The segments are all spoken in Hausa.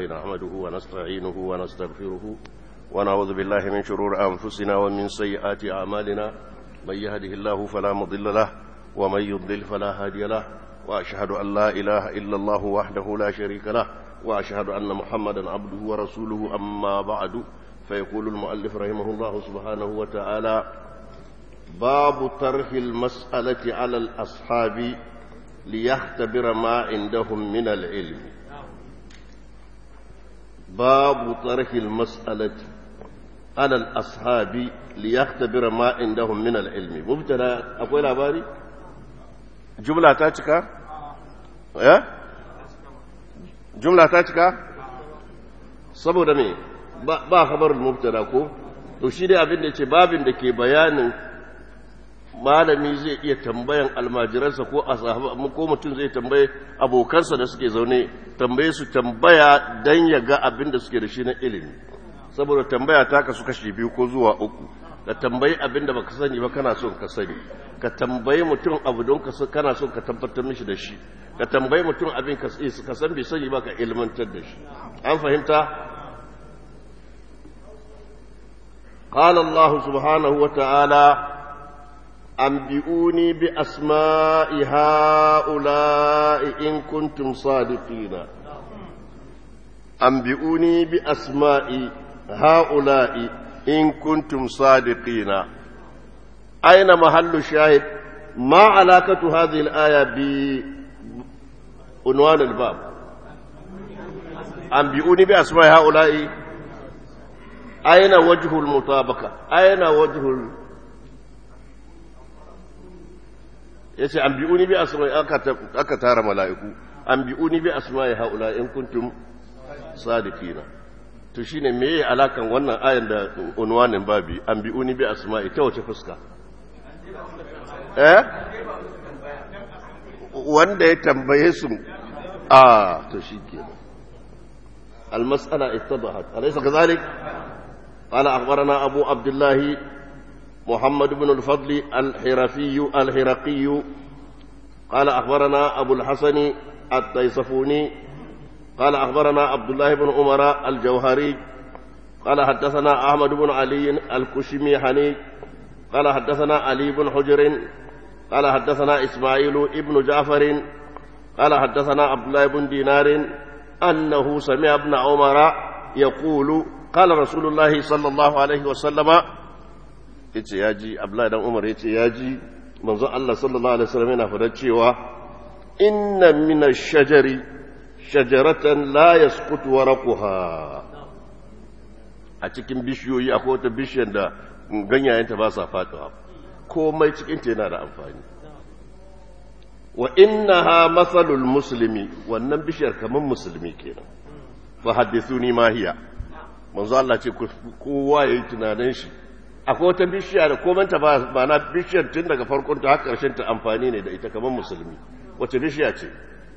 نحمده ونستعينه ونستغفره ونعوذ بالله من شرور أنفسنا ومن سيئات أعمالنا من يهده الله فلا مضل له ومن يضلل فلا هادي له وأشهد أن لا إله إلا الله وحده لا شريك له وأشهد أن محمدا عبده ورسوله أما بعد فيقول المؤلف رحمه الله سبحانه وتعالى باب طرح المسألة على الأصحاب ليختبر ما عندهم من العلم باب طرح المسألة على الأصحاب ليختبر ما عندهم من العلم مبتدا أقول أباري جملة تاتك يا جملة تاتك saboda me ba khabarul mubtada ko to shi dai abin da ce babin da ke bayanin malami zai iya tambayan almajiransa ko a ko mutum zai tambaye abokansa da suke zaune tambaye su tambaya dan ya ga abin da suke da shi na ilimi saboda tambaya ta kasu kashi biyu ko zuwa uku ka tambayi abin da baka sani ba kana son ka sani ka tambayi mutum abu don ka kana son ka tabbatar mishi da shi ka tambayi mutum abin ka san bai sani ba ka ilmantar da shi an fahimta قال الله سبحانه وتعالى أنبئوني بأسماء هؤلاء إن كنتم صادقين أنبئوني بأسماء هؤلاء إن كنتم صادقين أين محل الشاهد ما علاقة هذه الآية بعنوان الباب أنبئوني بأسماء هؤلاء أين وجه المطابقة أين وجه ال... yace an bi'uni bi asma'i aka tara mala'iku an bi'uni bi asma'i haula in kuntum sadiqina to shine meye alakan wannan ayan da unwanin babi an bi'uni bi asma'i ta wace fuska eh wanda ya tambaye su a to shikenan المسألة اتضحت أليس كذلك؟ قال أخبرنا أبو عبد الله محمد بن الفضل الحرفي الحرقي قال أخبرنا أبو الحسن الطيصفوني قال أخبرنا عبد الله بن عمر الجوهري قال حدثنا أحمد بن علي الكشمي حني قال حدثنا علي بن حجر قال حدثنا إسماعيل ابن جعفر قال حدثنا عبد الله بن دينار أنه سمع ابن عمر يقول قال رسول الله صلى الله عليه وسلم yace ya ji abdullahi dan umar yace ya ji manzon Allah sallallahu alaihi wasallam yana fadar cewa inna min ash-shajari shajaratan la yasqutu waraqaha a cikin bishiyoyi akwai wata bishiyar da ganyayenta ba sa faduwa komai cikin ta yana da amfani wa innaha masalul muslimi wannan bishiyar kaman musulmi kenan fa hadithuni ma hiya manzo Allah ce kowa yayi tunanin shi akwai wata bishiya da komanta ba na bishiyar tun daga farkon ta har karshen ta amfani ne da ita kamar musulmi wace bishiya ce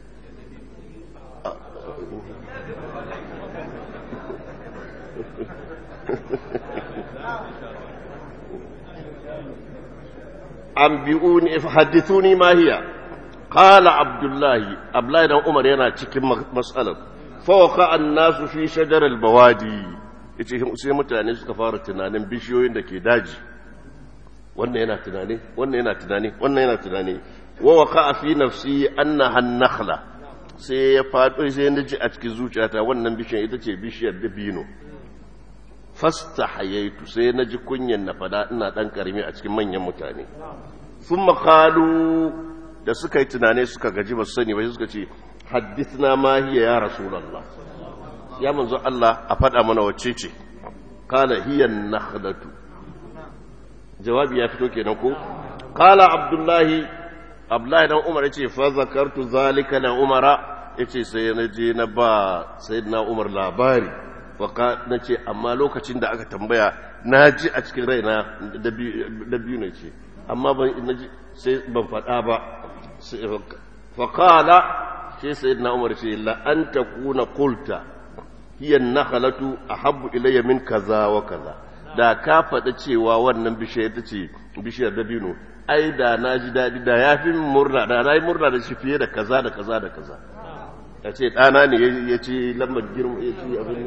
an bi'uni haddithuni ma hiya qala abdullahi abdullahi dan umar yana cikin mas'alar fa waqa an-nasu fi shajar al-bawadi yace sai mutane suka fara tunanin bishiyoyin da ke daji wannan yana tunani wannan yana tunani wannan yana tunani wa waqa fi nafsi annaha an-nakhla sai ya fado sai ya ji a cikin zuciyata wannan bishiyar ita ce bishiyar dabino fastahayaitu sai na ji kunyan na fada ina dan karimi a cikin manyan mutane thumma qalu da suka yi tunane suka gaji ba su sani ba suka ce haddithna ma hiya ya rasulullah ya manzo Allah a faɗa mana wacce ce kala hiya nakhlatu jawabi ya fito kenan ko kala abdullahi abdullahi dan umar yace fa zakartu zalika la umara yace sai na je na ba sayyidina umar labari fa na ce amma lokacin da aka tambaya na ji a cikin raina da biyu ne ce amma ban sai ban faɗa ba fa kala sai sayyidina umar ce la an takuna qulta hiya nakhalatu ahabbu ilayya min kaza wa kaza da ka faɗa cewa wannan bishiyar ita ce bishiyar dabino ai da na ji daɗi da ya fi murna da na yi murna da shi fiye da kaza da kaza da kaza ya ce ɗana ne ya ce lambar girma ya ce abin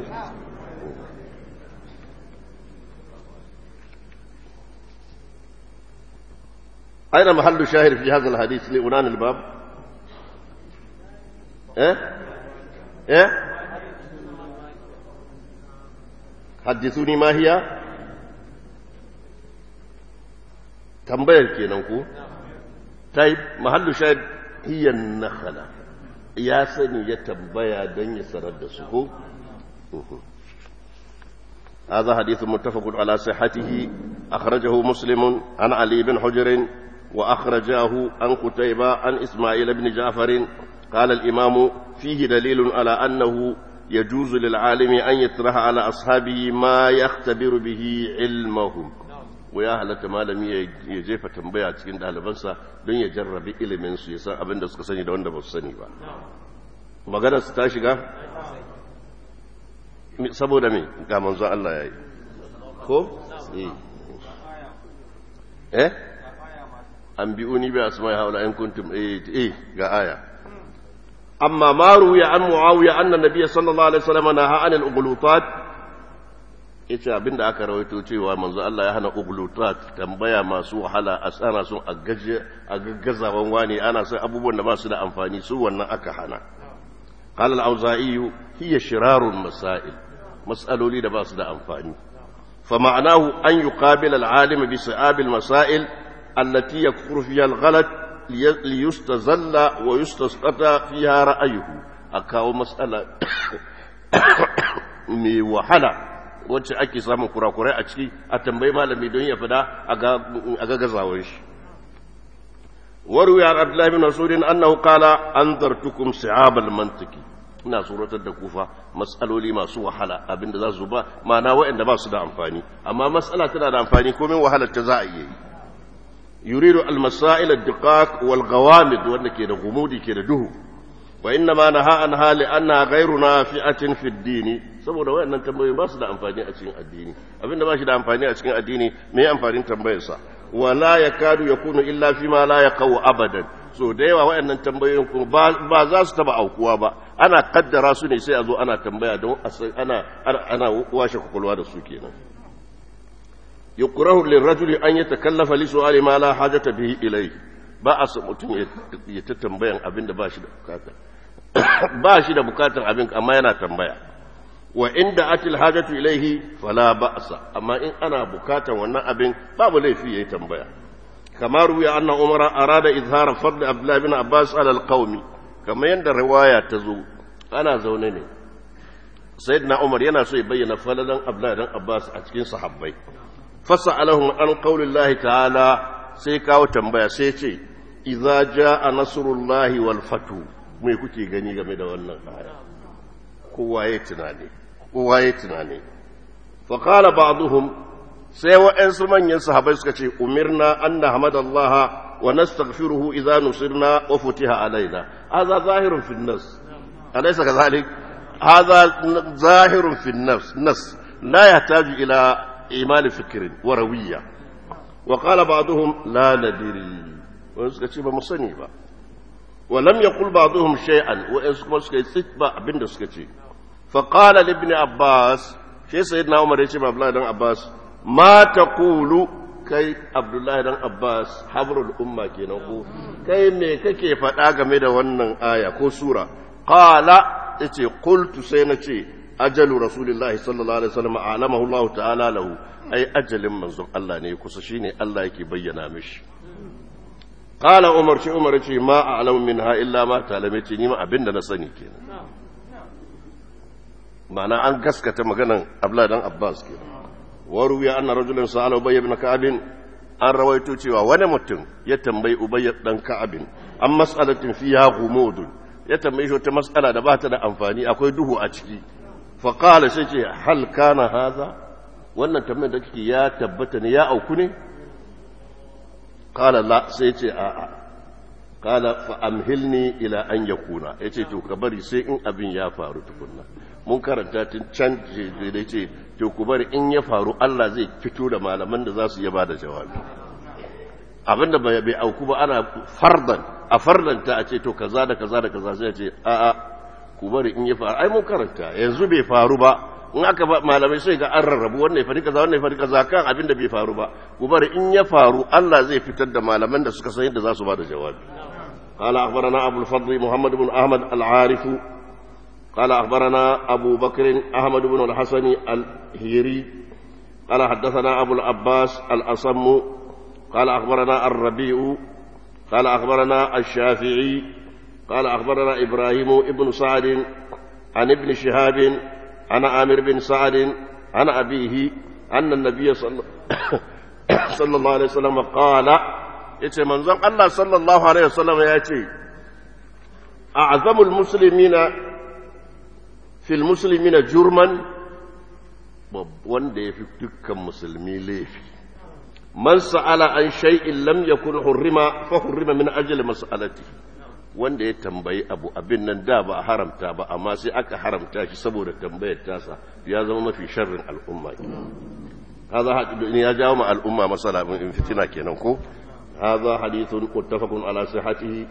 أين محل الشاهد في هذا الحديث لأنان الباب إيه إيه حدثوني ما هي tambayar kenan ko tayi mahallu shahid hiya nakhala ya sani ya tambaya don ya sanar da su ko هذا حديث متفق على صحته أخرجه مسلم عن علي بن حجر وأخرجاه عن قتيبة عن إسماعيل بن جعفر قال الإمام فيه دليل على أنه يجوز للعالم أن يطرح على أصحابه ما يختبر به علمهم ويا halatta malami ya jefa tambaya cikin ɗalibansa don ya jarrabi iliminsu ya san abin da suka sani da wanda ba su sani ba maganar su ta shiga saboda me ga manzon Allah ya yi ko? eh an bi'uni bi asma'i haula in kuntum eh ga aya amma ma ruwiya an muawiya anna nabiyya sallallahu alaihi wasallam naha anil ughlutat yace abinda aka rawaito cewa manzo Allah ya hana ughlutat tambaya masu wahala a tsana sun a gaje a gaggazawan wani ana sai abubuwan da ba su da amfani su wannan aka hana قال الأوزائي هي شرار المسائل مسألة لي باس دا أنفاني فمعناه أن يقابل العالم بصعاب المسائل التي يكفر فيها الغلط ليستزل ويستسقط فيها رأيه أكاو مسألة مي وحلا wacce ake samun kurakurai a ciki a tambayi malami don ya fada a ga gazawar shi وروي عن عبد الله بن مسعود انه قال انذرتكم صعاب المنطق ina suratar da kufa matsaloli masu wahala abinda za su ba ma'ana waɗanda ba su da amfani amma matsala tana da amfani komai wahalar ta za a iya yi yuridu al-masail ad-diqaq wal ghawamid wanda ke da gumudi ke da duhu wa inna ma naha an hali anna ghayruna fi'atin fi ad-din saboda waɗannan tambayoyi ba su da amfani a cikin addini abinda ba shi da amfani a cikin addini me amfanin tambayarsa wala ya kadu ya kunu illa fi ma la ya kawo abadan so da yawa waɗannan tambayoyin kuma ba za su taba aukuwa ba ana kaddara su ne sai a zo ana tambaya don ana ana washe kwakwalwa da su kenan yukrahu lirrajuli an yatakallafa li su'ali ma la hajata bihi ilayhi ba a so mutum ya ta tambayan abin da ba shi da bukata ba shi da bukatar abin amma yana tambaya wa inda atil hajatu ilaihi fala ba'sa amma in ana bukatan wannan abin babu laifi yayi tambaya kamar ruya anna umar arada izhara fadl abdullah bin abbas ala alqaumi kamar yanda riwaya ta zo ana zaune ne sayyidina umar yana so ya bayyana falalan abdullah dan abbas a cikin sahabbai fasalahum an qaulillahi ta'ala sai kawo tambaya sai ce idza jaa nasrullahi wal fatu me kuke gani game da wannan aya kowa ya tunani kowa ya tunani faƙala ba'duhum sai wa'yansu manyan sahabai suka ce umirna an na hamadallaha wa nastaghfiruhu idza nusirna wa futiha alaina hadha zahirun fi an-nas alaysa kadhalik hadha zahirun fi an-nafs nas la yahtaju ila imal fikrin wa rawiyya wa qala ba'duhum la nadri wa suka ce ba mu sani ba wa lam yaqul ba'duhum shay'an wa kuma suka yi tsitba abinda suka ce فقال لابن عباس شيء سيدنا عمر يجي عبد الله بن عباس ما تقول kai abdullahi dan abbas habrul umma kenan ko kai me kake faɗa game da wannan aya ko sura qala yace qultu sai na ce ajalu rasulillahi sallallahu alaihi wasallam alamahu allah ta'ala lahu ai ajalin manzon Allah ne kusa shine Allah yake bayyana mishi qala umar shi umar ce ma a'lamu minha illa ma ta'lamu ce ni ma abinda na sani kenan ma'ana an gaskata maganan Abdullahi dan Abbas ke waru ya anna rajulun sa'ala Ubay ibn Ka'ab an rawaito cewa wani mutum ya tambayi Ubay dan Ka'ab an mas'alatin fiha ghumud ya tambayi shi wata mas'ala da ba ta da amfani akwai duhu a ciki fa qala sai ce hal kana haza wannan tambayar da kike ya tabbata ne ya auku ne qala la sai ce a'a qala fa amhilni ila an yakuna yace to ka bari sai in abin ya faru tukunna mun karanta tun can da ce to ku bari in ya faru Allah zai fito da malaman da za su yaba da jawabi abinda bai auku ba ana fardan a fardanta a ce to kaza da kaza da kaza sai ce a a ku bari in ya faru ai mun karanta yanzu bai faru ba in aka ba malamai sai ga an rarrabu wannan ya faɗi kaza wannan ya faɗi kaza kan abin da bai faru ba ku bari in ya faru Allah zai fitar da malaman da suka san yadda za su ba da jawabi قال أخبرنا أبو الفضل محمد بن أحمد العارف قال أخبرنا أبو بكر أحمد بن الحسن الهيري قال حدثنا أبو العباس الأصم قال أخبرنا الربيع قال أخبرنا الشافعي قال أخبرنا إبراهيم ابن سعد عن ابن شهاب عن عامر بن سعد عن أبيه أن النبي صلى, صلى الله عليه وسلم قال yace manzon Allah sallallahu alaihi wasallam ya ce a'zamul muslimina fil muslimina jurman wanda yafi dukkan musulmi laifi man sa'ala an shay'in lam yakun hurrima fa hurrima min ajli mas'alati wanda ya tambayi abu abin nan da ba haramta ba amma sai aka haramta shi saboda tambayar tasa ya zama mafi sharrin al'umma هذا يا جاوم الأمة مثلا من فتنة كينكو هذا حديث متفق على صحته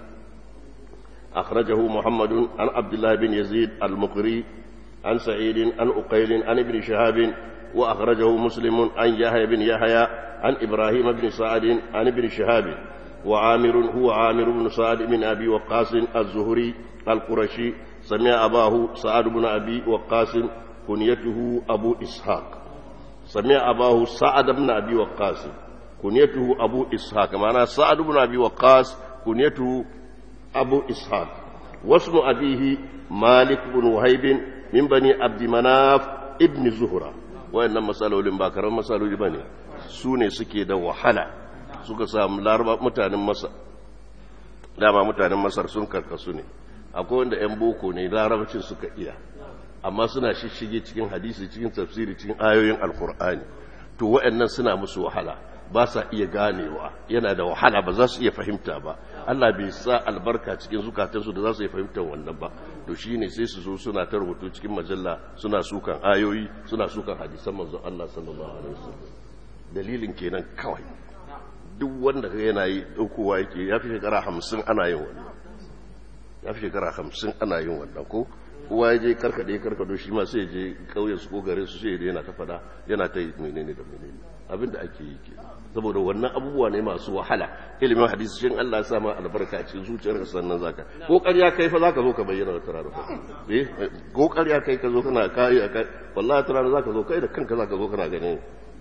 أخرجه محمد عن عبد الله بن يزيد المقري عن سعيد عن أقيل عن ابن شهاب وأخرجه مسلم عن يحيى بن يحيى عن إبراهيم بن سعد عن ابن شهاب وعامر هو عامر بن سعد بن أبي وقاص الزهري القرشي سمع أباه سعد بن أبي وقاص كنيته أبو إسحاق سمع أباه سعد بن أبي وقاص كنيته أبو إسحاق معنى سعد بن أبي وقاص كنيته أبو إسحاق واسم أبيه مالك بن وهيب من بني عبد مناف ابن زهرة وإن مسألة لنباكرة مسألة لبني سوني سكي دا وحلا suka samu laraba mutanen masar dama mutanen masar sun karkasu ne akwai wanda 'yan boko ne larabacin suka iya amma suna shishige cikin hadisi cikin tafsiri cikin ayoyin alkur'ani to wa'annan suna musu wahala ba sa iya ganewa yana da wahala ba za su iya fahimta ba Allah bai sa albarka cikin zukatansu da za su iya fahimtar wannan ba to shine sai su zo suna ta rubutu cikin majalla suna sukan ayoyi suna sukan hadisan manzon Allah sallallahu alaihi wasallam dalilin kenan kawai duk wanda ka yana yi ɗaukowa yake ya fi shekara hamsin ana yin wannan ya fi shekara hamsin ana yin wannan ko kowa ya je karkade karkado shi ma sai je ƙauyen su ko garin su sai yana ta fada yana ta yi menene da menene abin da ake yi ke saboda wannan abubuwa ne masu wahala ilimin hadisi shin Allah ya sa ma albarka a cikin zuciyarka sannan zaka ko ƙarya kai fa zaka zo ka bayyana wata rana eh ko ƙarya kai ka zo kana kai wallahi wata rana zaka zo kai da kanka zaka zo kana ganin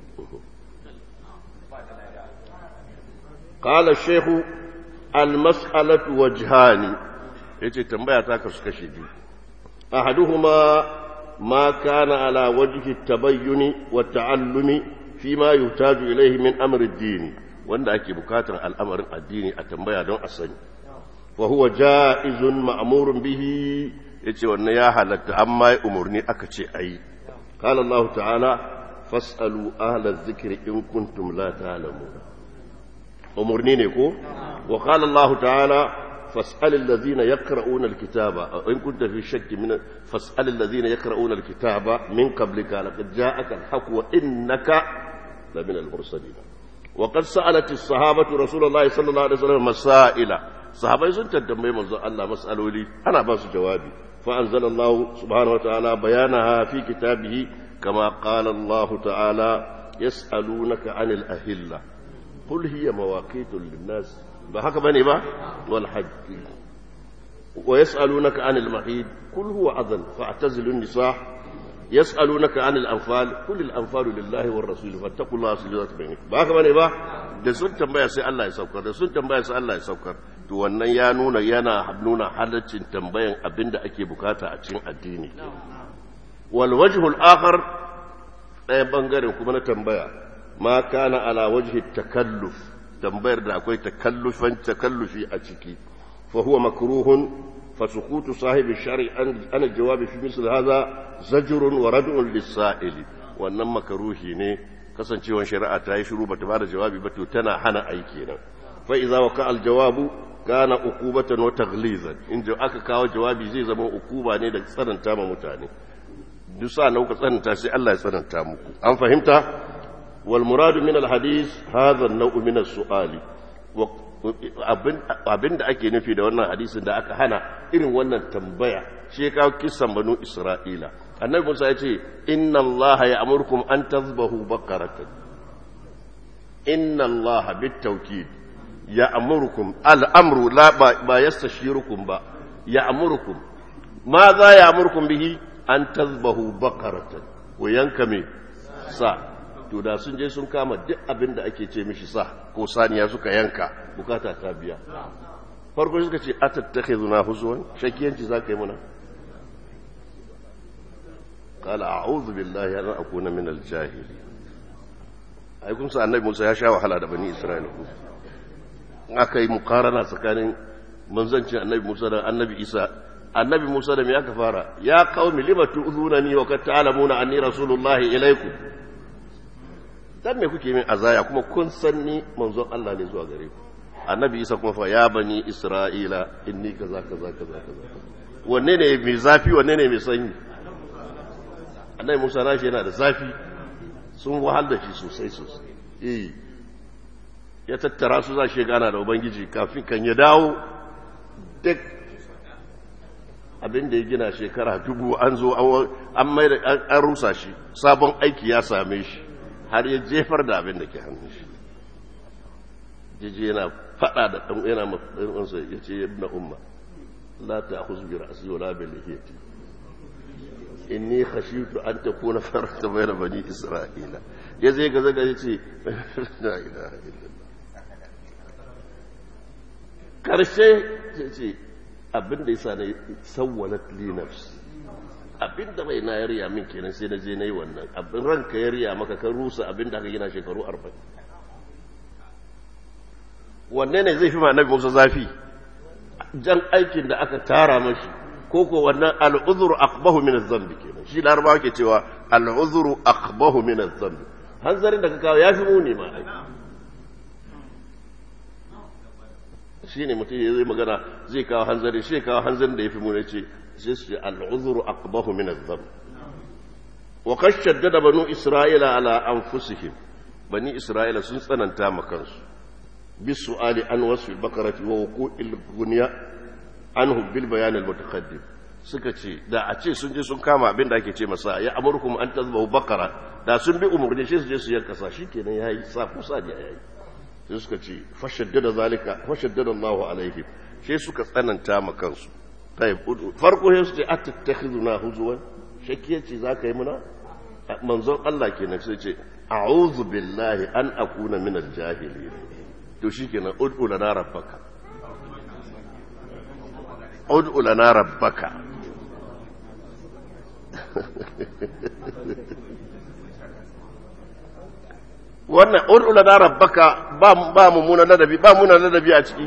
قال الشيخ المسألة وجهان yace tambaya ta kasu kashe biyu ahaduhuma ma kana ala wajhi tabayyuni wa ta'allumi fi ma yuhtaju ilayhi min amri ad-din wanda ake bukatar al'amarin addini a tambaya don a sani fa huwa ja'izun ma'murun bihi yace wannan ya halatta amma umurni aka ce ayi qala Allah ta'ala fas'alu ahla adh-dhikri in kuntum la ta'lamun umarni ne ko wa qala Allah ta'ala fas'al alladhina yaqra'una alkitaba in kunta fi shakki min fas'al alladhina yaqra'una alkitaba min qablika laqad ja'aka alhaq wa innaka la min almursalin wa qad sa'alat as-sahabatu rasulullahi sallallahu alaihi wasallam masaila sahabai sun tambaye manzo Allah mas'aloli ana ba su jawabi fa anzala Allah subhanahu wa ta'ala bayanaha fi kitabihi kama qala Allah ta'ala yas'alunaka 'anil ahillah قل هي مواقيت للناس بحق بني با والحج ويسألونك عن المحيط قل هو أذن فاعتزلوا النساء يسألونك عن الأنفال قل الأنفال لله والرسول فاتقوا الله سجدات بينكم بحق بني با da sun tambaya sai Allah ya saukar da sun tambaya sai Allah ya saukar to wannan ya nuna yana nuna halaccin tambayan abinda ake bukata a cikin addini wal wajhul akhar ɗaya bangaren kuma na tambaya ma kana ala wajhi takalluf tambayar da akwai takallufan takallufi a ciki fa huwa makruhun fa sukutu sahibi shari an jawabi fi misl hadha zajrun wa rad'un lis-sa'il wannan makruhi ne kasancewar shari'a ta yi shiru bata bada jawabi ba to tana hana aiki nan fa idza waqa al-jawabu kana uqubatan wa taghlizan in aka kawo jawabi zai zama ukuba ne da tsananta ma mutane duk sa nauka tsananta sai Allah ya tsananta muku an fahimta والمراد من الحديث هذا النوع من السؤال abin da ake nufi da wannan hadisin da aka hana irin wannan tambaya shi ya kawo kisan banu isra'ila annabi musa ya ce inna allah ya amurkum an tazbahu bakaratan inna allah bitawkid ya amurkum al'amru la ba yastashirukum ba ya amurkum ma za ya amurkum bihi an tazbahu bakaratan ko yanka me sa to da sun je sun kama duk abin da ake ce mishi sa ko saniya suka yanka bukata ta biya farko suka ce atattakhizuna huzwan shakiyanci zaka yi muna qala a'udhu billahi an akuna min al-jahili ai kun sa annabi Musa ya sha wahala da bani Isra'ila aka yi mukarana tsakanin manzancin annabi Musa da annabi Isa annabi Musa da me aka fara ya qaumi lima tu'zunani wa qad ta'lamuna anni rasulullahi ilaykum dan me kuke min azaya kuma kun san ni manzon Allah ne zuwa gare ku annabi Isa kuma fa ya bani Isra'ila inni kaza kaza kaza kaza wanne ne mai zafi wanne ne mai sanyi annabi Musa nashi yana da zafi sun wahal da shi sosai sosai eh ya tattara su za shi gana da ubangiji kafin kan ya dawo duk abin da ya gina shekara dubu an zo an mai da an rusa shi sabon aiki ya same shi har ya jefar da abin da ke hannun shi jiji yana fada da ɗan yana matsarinsa ya ce ya na umma la ta akhuz bi ra'si wala bi lihiyati inni khashitu an takuna farata bayna bani isra'ila ya zai ga zaga ya ce la ilaha illallah karshe ya ce abin da yasa na sawwalat li nafsi abin da bai na yariya min kenan sai na je na yi wannan abin ranka ya riya maka kan rusa abin da aka gina shekaru arba'in wanne ne zai fi ma nabi musa zafi jan aikin da aka tara mashi ko ko wannan al'uzuru aqbahu min az-zambi kenan shi larabawa ke cewa al'uzuru aqbahu min az-zambi hanzarin da ka kawo yafi muni ma ai shine mutum ya zai magana zai kawo hanzari shi kawo hanzarin da yafi muni ce sai su ce al'uzuru aqbahu min az-zambi wa qad shaddada banu isra'ila ala anfusihim bani isra'ila sun tsananta ma kansu bisu'ali an wasfi bakarati wa wuqu'il gunya anhum bil bayan al mutaqaddim suka ce da a ce sun je sun kama abin da ake ce masa ya amurkum an tazbahu bakara da sun bi umurni shi su je su yanka sa shikenan yayi sa kusa da yayi sai suka ce fashaddada zalika fashaddada Allah alaihim sai suka tsananta ma kansu tayyib farko sai su ce atattakhizuna huzwan shakiyaci zaka yi muna manzon Allah kenan sai ce a'udhu billahi an akuna min al-jahilin to shikenan ud'u lana rabbaka ud'u lana rabbaka wannan ud'u lana rabbaka ba ba mummunan ladabi ba mummunan ladabi a ciki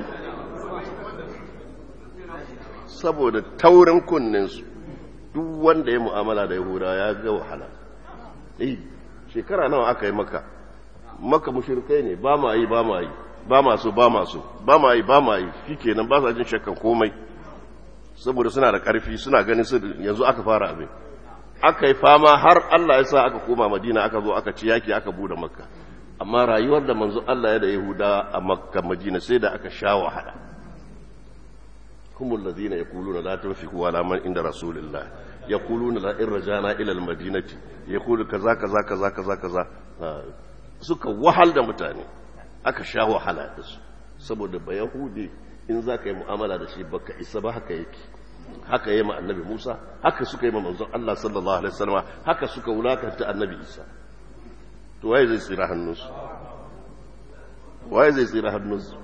saboda taurin kunnin su duk wanda ya mu'amala da yahuda ya ga wahala eh shekara nawa aka yi maka maka mushrikai ne ba ma yi ba ma yi ba masu ba masu ba ma yi ba ma yi shikenan ba sa jin shakkan komai saboda suna da ƙarfi suna ganin su yanzu aka fara abin aka yi fama har Allah ya sa aka koma Madina aka zo aka ci yaki aka bude Makka amma rayuwar da manzo Allah ya da Yahuda a Makka Madina sai da aka sha wahala humul ladina yaquluna la tunfiqu ala man inda rasulillah yaquluna la in rajana ila al madinati yaqulu kaza kaza kaza kaza kaza suka wahal da mutane aka sha wahala da su saboda ba yahudi in za ka yi mu'amala da shi baka isa ba haka yake haka yi ma annabi musa haka suka yi ma manzon allah sallallahu alaihi wasallam haka suka wulakanta annabi isa to waye zai tsira hannunsu waye zai tsira hannunsu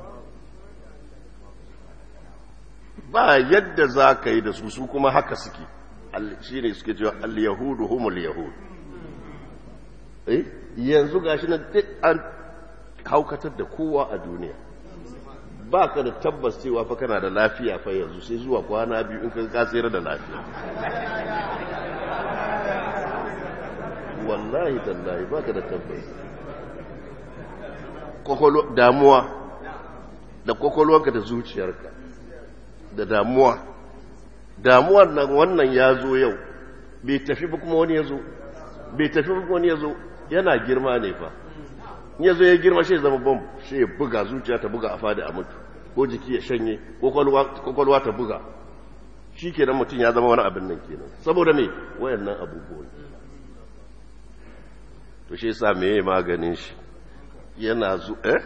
ba yadda za ka yi da su su kuma haka suke shi ne suke cewa al-yahudu humul yahud eh yanzu gashi na duk an haukatar da kowa a duniya ba ka da tabbas cewa fa kana da lafiya fa yanzu sai zuwa kwana biyu in ka ka tsere da lafiya wallahi tallahi ba ka da tabbas kokolo damuwa da kokolwanka da zuciyarka da damuwa damuwar nan wannan ya zo yau bai tafi ba kuma wani ya zo bai tafi ba kuma wani ya zo yana girma ne fa ya zo ya girma shi zama bom shi ya buga zuciya ta buga a fadi a mutu ko jiki ya shanye ko kwalwa ta buga shi kenan mutum ya zama wani abin nan kenan saboda me wayannan abubuwan to shi yasa me maganin shi yana zu eh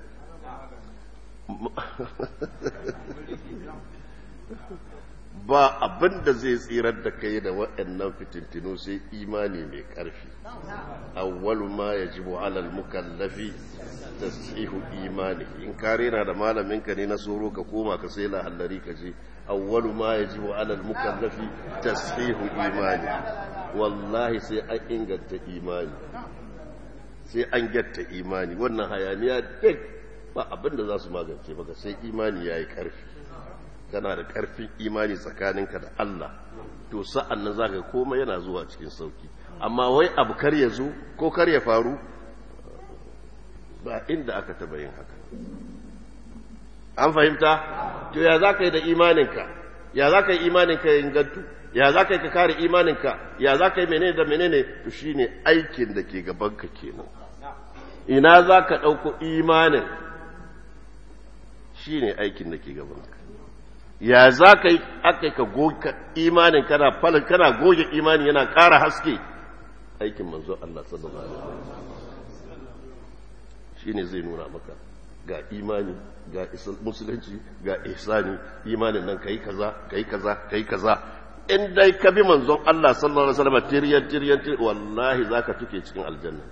ba abin da zai tsirar da kai da waɗannan fitintinu sai imani mai ƙarfi awwalu ma yajibu alal mukallafi tasihu imani in ka rena da malamin ka ne na soro ka koma ka sai lahallari ka je awwalu ma yajibu alal mukallafi tasihu imani wallahi sai an inganta imani sai an gyatta imani wannan hayaniya duk ba abin da za su magance maka sai imani ya yi ƙarfi kana da ƙarfin imani tsakaninka da Allah to sa'an nan za ka koma yana zuwa cikin sauki amma wai abu kar ya zo ko kar ya faru ba inda aka taba yin haka an fahimta to ya za ka yi da imaninka ya za ka yi imaninka ya ingantu ya za ka yi ka kare imaninka ya za ka yi menene da menene to shine aikin da ke gabanka kenan ina za ka ɗauko imanin shine aikin da ke gabanka ya za ka yi aka ka goge imanin kana falin kana goge imani yana ƙara haske aikin manzo Allah sallallahu alaihi wasallam shine zai nuna maka ga imani ga musulunci ga ihsani imanin nan kai kaza kai kaza kai kaza in dai ka bi manzon Allah sallallahu alaihi wasallam tiriyan tiriyan wallahi zaka tuke cikin aljanna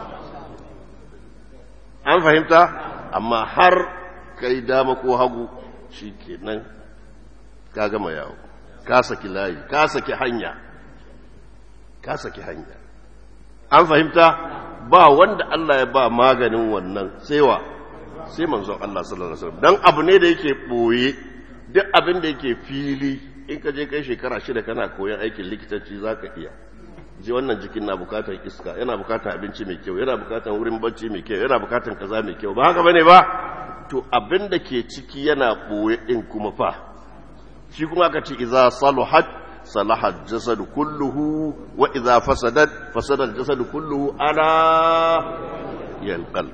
an fahimta amma har kai dama ko hagu shikenan ka gama yawo ka saki layi ka saki hanya ka saki hanya an fahimta ba wanda Allah ya ba maganin wannan saiwa sai manzon Allah sallallahu alaihi wasallam dan abu ne da yake boye duk abin da yake fili in ka je kai shekara shida kana koyon aikin likitanci zaka iya ji wannan jikin na bukatar iska yana bukatar abinci mai kyau yana bukatar wurin bacci mai kyau yana bukatar kaza mai kyau ba haka bane ba to abin da ke ciki yana boye din kuma fa shi kuma aka ce idza saluhat salaha jasadu kulluhu wa idza fasadat fasada jasadu kulluhu ala yalqal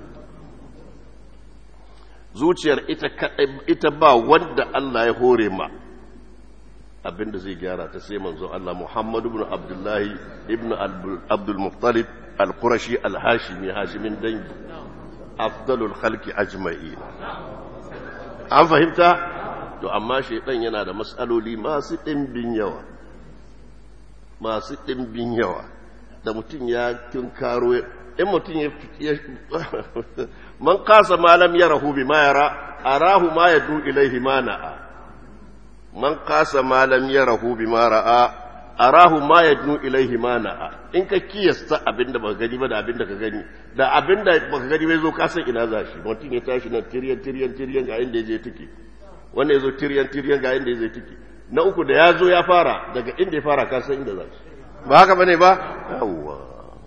zuciyar ita ita ba wanda Allah ya hore ma abinda zai gyara ta sai manzo Allah Muhammad ibn Abdullah ibn Abdul Muttalib al-Qurashi al-Hashimi Hashimin dangi afdalul khalqi ajma'in an fahimta to amma shaidan yana da matsaloli masu ɗimbin yawa masu ɗimbin yawa da mutum ya tunkaro in mutum ya man kasa malam ya rahu bi ma yara arahu ma ya du ilaihi ma na'a man kasa malam ya rahu bi ma ra'a arahu ma ya du ilaihi ma na'a in ka kiyasta abinda baka gani ba da abinda ka gani da abinda baka gani bai zo ka san ina za shi mutum ya tashi nan tiryan tiryan tiryan ga inda ya je take wanda ya zo tiryan tiryan ga inda ya zai tiki na uku da ya zo ya fara daga inda ya fara ka san inda za shi ba haka bane ba yawwa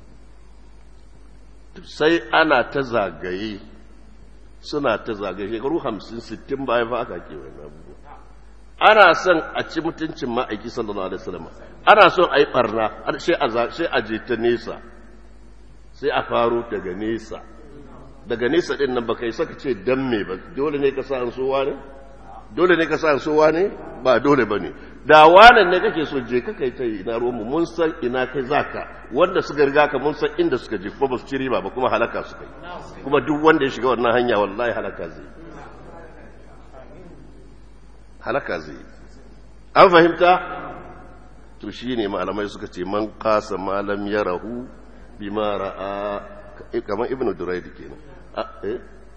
sai ana ta zagaye suna ta zagaye shekaru hamsin sittin bayan fa aka ke wani abubuwa ana son a ci mutuncin ma'aiki sallallahu alaihi wasallam ana son a yi barna sai a je ta nesa sai a faro daga nesa daga nesa din nan baka yi saka ce dan me ba dole ne ka sa an sowa ne dole ne ka sa sowa ne ba dole ba ne da wanan ne kake so je ka kai ta ina ruwanmu mun san ina kai zaka wanda suka riga ka mun san inda suka je kuma ba su ci riba ba kuma halaka suka yi kuma duk wanda ya shiga wannan hanya wallahi halaka zai halaka zai an fahimta to shi ne malamai suka ce man kasa malam ya rahu bima ra'a kamar ibnu duraidi kenan eh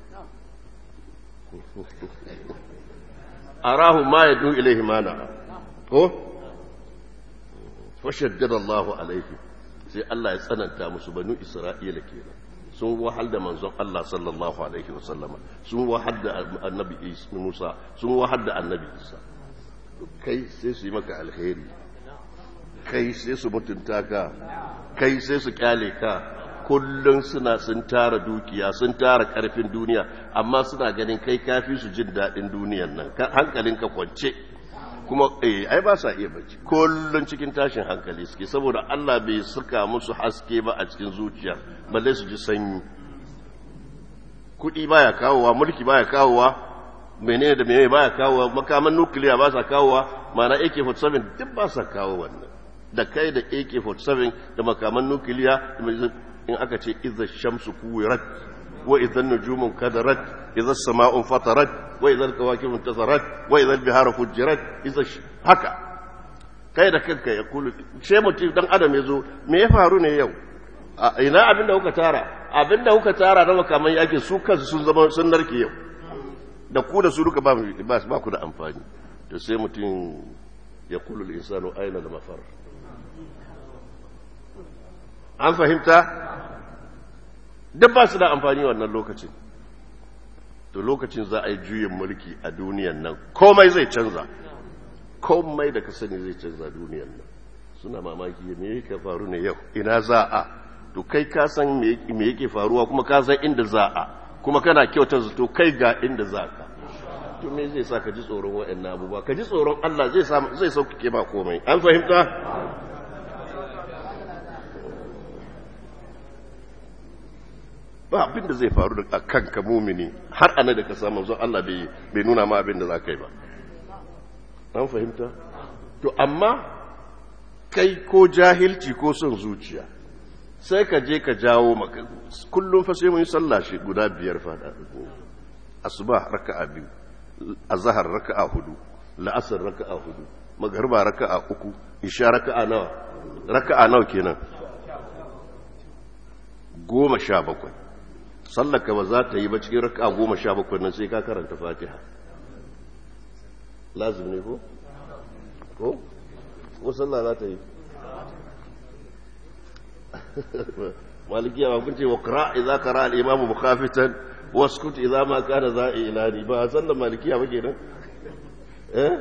arahu ma ya dun ilaihi mana ko fashaddada Allah alaihi sai Allah ya tsananta musu banu Isra'ila kenan sun wahal da manzon Allah sallallahu alaihi wasallama sun wahal da annabi Musa sun wahal da annabi Isa kai sai su yi maka alheri kai sai su mutunta ka kai sai su kyale ka kullum suna sun tara dukiya sun tara karfin duniya amma suna ganin kai kafi su jin daɗin duniyan nan hankalinka kwance kuma eh ai ba sa iya bacci kullum cikin tashin hankali suke saboda Allah bai saka musu haske ba a cikin zuciya balle su ji sanyi kuɗi baya kawowa mulki baya kawowa menene da menene baya kawowa makaman nukiliya ba sa kawowa mana AK-47 duk ba sa kawo wannan da kai da AK-47 da makaman nukiliya in aka ce iza shamsu kuwirat wa idan nujumun kadarat iza sama'un fatarat wa idan kawakibun tasarat wa idan bihara fujirat iza haka kai da kanka ya kulu she mutum dan adam ya zo me ya faru ne yau ina abin da kuka tara abin da kuka tara na makaman yaki su kansu sun zama sun narke yau da ku da su duka ba ba ku da amfani to sai mutum ya kulu insanu aina da mafar an fahimta duk ba su da amfani wannan lokacin to lokacin za a yi juyin mulki a duniyan nan komai zai canza komai da ka sani zai canza duniyan nan suna mamaki me yake faru ne yau ina za a to kai ka san me yake faruwa kuma ka san inda za a kuma kana kyautar zato kai ga inda za ka to me zai sa ka ji tsoron waɗannan abubuwa ka ji tsoron Allah zai zai sauƙaƙe ba komai an fahimta ba abin da zai faru da kanka mumini har ana da ka samu zon Allah bai nuna ma abin da za ka yi ba an fahimta to amma kai ko jahilci ko son zuciya sai ka je ka jawo maka kullum fa sai mun yi sallah shi guda biyar fada asuba raka'a biyu azhar raka'a hudu la'asar raka'a hudu magharba raka'a uku isha raka'a nawa raka'a nawa kenan goma sha bakwai sallaka ba za ta yi ba cikin raka'a goma sha bakwai nan sai ka karanta fatiha lazim ne ko? ko? ko sallah za ta yi malikiya ba kun ce wa kira idza kara al-imamu mukhafitan waskut idza ma kana za'i ilani ba sallan malikiya ba kenan eh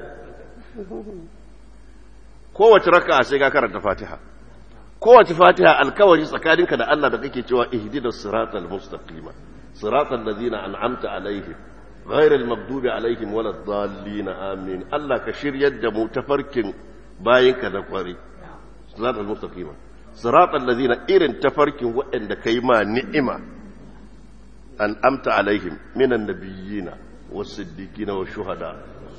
kowace raka'a sai ka karanta fatiha kowace fatiha alkawari tsakaninka da Allah da kake cewa ihdinas siratal mustaqima siratal ladzina an'amta alaihim ghairil maghdubi alaihim waladdallin amin Allah ka shiryar da mu tafarkin bayinka da kwari siratal mustaqima siratal ladzina irin tafarkin waɗanda kai ma ni'ima an'amta alaihim minan nabiyina was-siddiqina wash-shuhada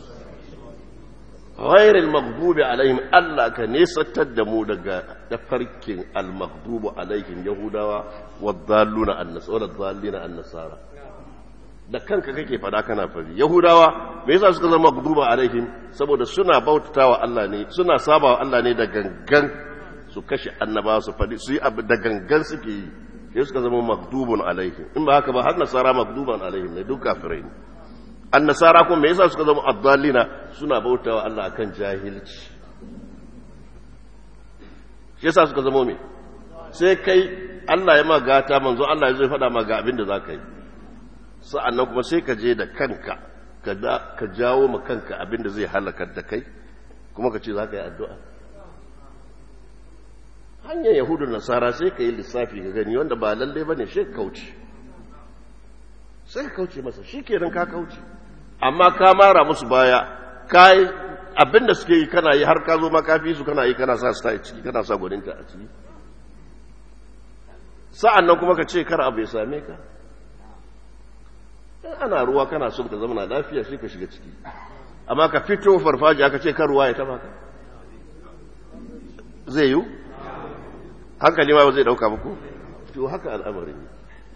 غير المغضوب عليهم الله كنيستر da mu daga tafarkin al-maghdubu alaihim yahudawa wadalluna an-nasara wadallina an-nasara da kanka kake fada kana fari yahudawa me yasa suka zama maghduba alaihim saboda suna bautatawa Allah ne suna sabawa Allah ne da gangan su kashe annaba su fadi su yi abu da gangan suke yi sai suka zama maghdubun alaihim in ba haka ba har nasara maghduban alaihim ne duk kafirai ne annasara kuma me yasa suka zama addalina suna bautawa Allah akan jahilci shi yasa suka zama me sai kai Allah ya magata manzo Allah ya zo faɗa ma ga abin da zaka yi sa'annan kuma sai ka je da kanka ka da ka jawo ma kanka abin da zai halakar da kai kuma ka ce zaka yi addu'a hanyar yahudu nasara sai ka yi lissafi ka gani wanda ba lalle bane shi kauce sai ka kauce masa shi kenan ka kauce amma ka mara musu baya ka yi abinda suke yi kana yi har ka zo makafi su kana yi kana sa su ta ciki kana sa gwaninta a ciki sa'an nan kuma ka ce kar abu ya same ka in ana ruwa kana son ka zama na lafiya sai ka shiga ciki amma ka fito farfaji aka ce kar ruwa ya taba ka zai yiwu hankali ma ba zai dauka muku to haka al'amarin ne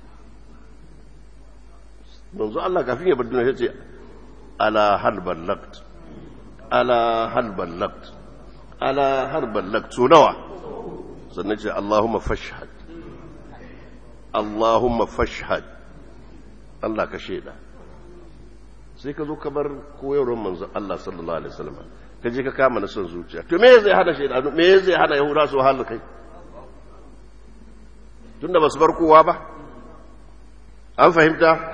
manzo Allah kafin ya bar duniya yace ala hal ballagt ala hal ballagt ala hal ballagt so nawa sannan ce Allahumma fashhad Allahumma fashhad Allah ka sheda sai ka zo ka bar koyarwar manzo Allah sallallahu alaihi wasallam ka je ka kama na son zuciya to me zai hana sheda me zai hana yahuda su halin kai tunda ba su bar kowa ba an fahimta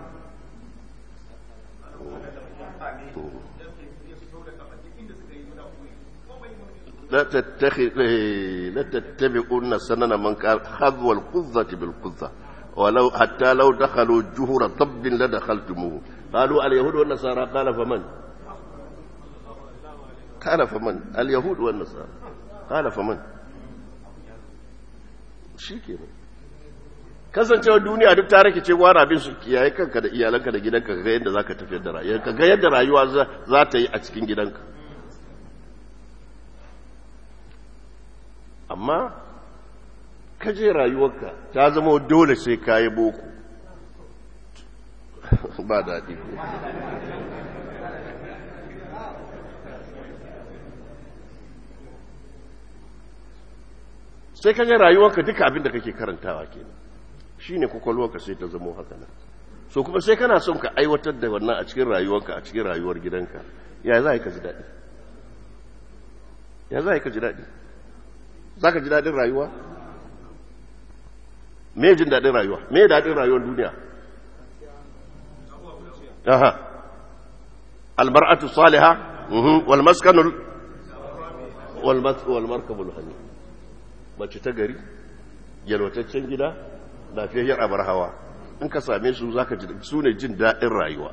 لا تتخذ لا تتبعون سنن من كان خذو القذة بالقذة ولو حتى لو دخلوا جهر طب لدخلتموه قالوا اليهود والنصارى قال فمن قال فمن اليهود والنصارى قال فمن shikenan kasancewa duniya duk ta rake cewa rabin su kiyaye kanka da iyalanka da gidanka ga yadda zaka tafiyar da rayuwa ka ga yadda rayuwa za ta yi a cikin gidanka amma kaje rayuwarka ta zama dole sai ka yi boko ba daɗi sai kaje rayuwarka duka abin da kake karantawa kenan shine kwakwalwarka sai ta zama haka nan so kuma sai kana son ka aiwatar da wannan a cikin rayuwarka a cikin rayuwar gidanka ya za ka ji daɗi ya za ka ji daɗi za ka ji daɗin rayuwa me jin daɗin rayuwa me daɗin rayuwar duniya aha albar'atu salihah wal maskanul wal markabul hani mace ta gari yalwataccen gida lafiyayyar abar hawa in ka same su zaka ji su ne jin daɗin rayuwa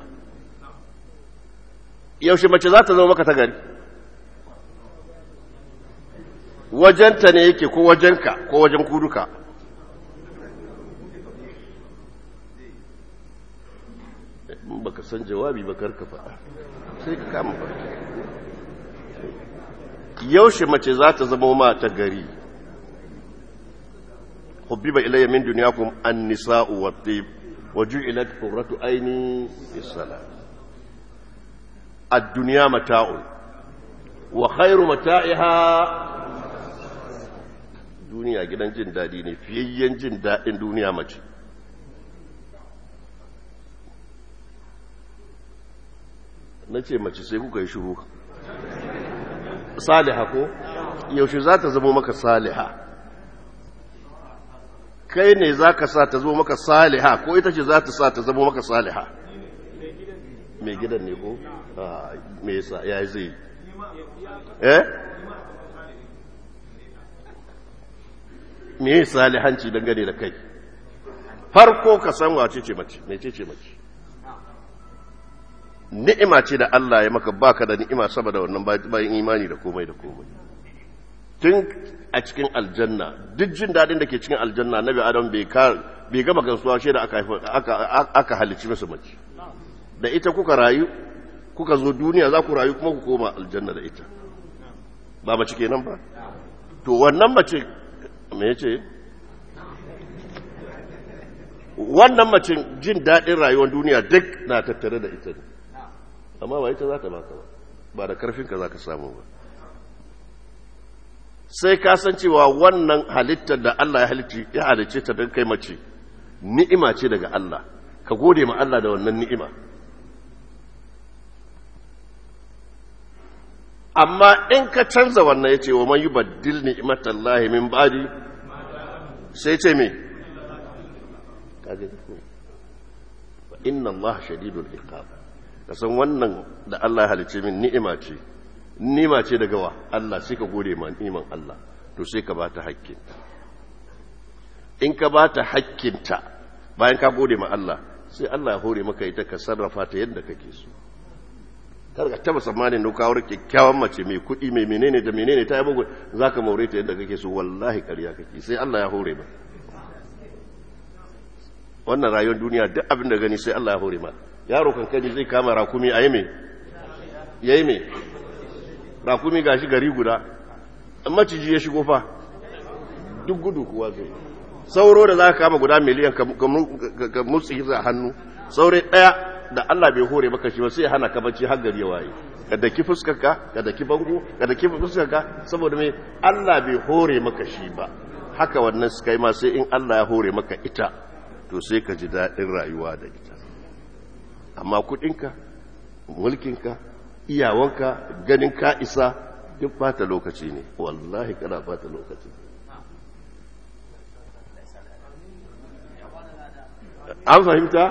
yaushe mace za ta zama maka ta gari wajenta ne yake ko wajenka ko wajen kuduka baka san jawabi ba karka faɗa sai ka kama farki yaushe mace za ta zama ma ta gari hubbiba ilayya min dunyakum an-nisa'u wat-tib wa ju'ilat qurratu ayni bis-salat ad-dunya mata'un wa khayru mata'iha duniya gidan jin dadi ne fiyayyen jin dadin duniya mace na ce mace sai kuka yi shuru saliha ko yaushe za ta zama maka saliha kai ne za ka sa ta zama maka saliha ko ita ce za ta sa ta zama maka saliha mai gidan ne ko? mai yasa ya zai eh? me salihanci dangane da kai farko ka san wace ce mace mai ce ce mace ni'ima ce da Allah ya maka baka da ni'ima saboda wannan bayan imani da komai da komai tun a cikin aljanna duk jin dadin da ke cikin aljanna nabi adam bai bai gama gansuwa shi da aka aka aka halici masa mace da ita kuka rayu kuka zo duniya za ku rayu kuma ku koma aljanna da ita ba mace kenan ba to wannan mace me yace wannan mace jin dadin rayuwar duniya duk na tattare da ita ne amma ba ita za ta baka ba ba da karfinka za ka samu ba sai ka san cewa wannan halittar da Allah ya halicci ya halicce ta don kai mace ni'ima ce daga Allah ka gode ma Allah da wannan ni'ima amma in ka canza wannan ya ce wa man yubaddil ni'matallahi min ba'di sai ce me kaje fa inna Allah shadidul iqab ka san wannan da Allah ya halice min ni'ima ce ni'ima ce daga wa Allah sai ka gode ma ni'iman Allah to sai ka bata hakkinta in ka bata hakkinta bayan ka gode ma Allah sai Allah ya hore maka ita ka sarrafa ta yadda kake so kar ka taba tsammanin da kawo kyakkyawan mace mai kuɗi mai menene da menene ta yi bugu zaka maure ta yadda kake so wallahi ƙarya kake sai Allah ya hore ma wannan rayuwar duniya duk abin da gani sai Allah ya hore ma yaro kankani zai kama rakumi a yi mai ya yi mai rakumi ga shi gari guda maciji ya shigo fa duk gudu kuwa zai sauro da za ka kama guda miliyan ka mutsi a hannu saurai ɗaya da Allah bai hore maka shi ba sai hana ka bacci har gari ya waye ka daki fuskarka ka daki bango ka daki fuskarka saboda mai Allah bai hore maka shi ba haka wannan su kai ma sai in Allah ya hore maka ita to sai ka ji daɗin rayuwa da ita amma kudinka mulkinka iyawanka ganin ka isa duk fata lokaci ne wallahi kana fata lokaci an fahimta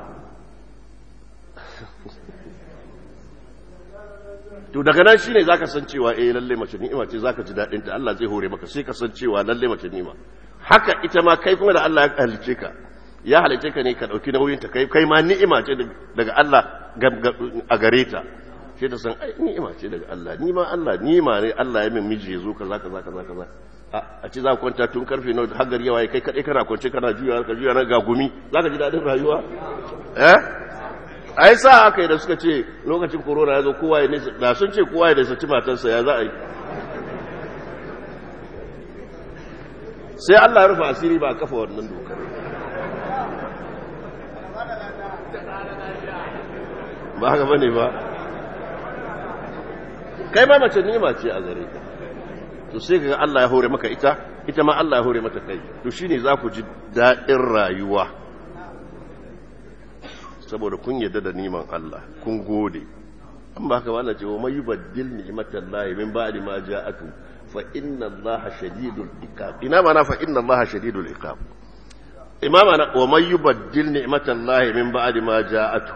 to daga nan shine zaka san cewa eh lalle mace ni'ima ce zaka ji dadin ta Allah zai hore maka sai ka san cewa lalle mace ni'ima haka ita ma kai kuma da Allah ya halice ka ya halice ka ne ka ɗauki nauyinta kai kai ma ni'ima ce daga Allah a gare ta sai ta san ai ni'ima ce daga Allah ni ma Allah ni'ima ne Allah ya min miji ya zo kaza kaza kaza kaza a ce za ku kwanta tun karfe nawa har gari yawa kai kadai kana kwance kana juya ka juya na ga gumi zaka ji dadin rayuwa eh ai sa aka yi da suka ce lokacin corona ya zo kowa ya nisa da sun ce kowa ya nisa ci matarsa ya za a yi sai Allah ya rufe asiri ba a kafa wannan dokar ba haka bane ba kai ma mace nima ce a gare ka to sai ga Allah ya hore maka ita ita ma Allah ya hore mata kai to shine za ku ji daɗin rayuwa saboda kun yadda da niman Allah kun gode an ba ka wala cewa mai yubaddil ni'matan lahi min ba'di ma ja'atu fa inna Allah shadidul iqab ina mana fa inna Allah shadidul iqab imama na wa mai yubaddil ni'matan lahi min ba'di ma ja'atu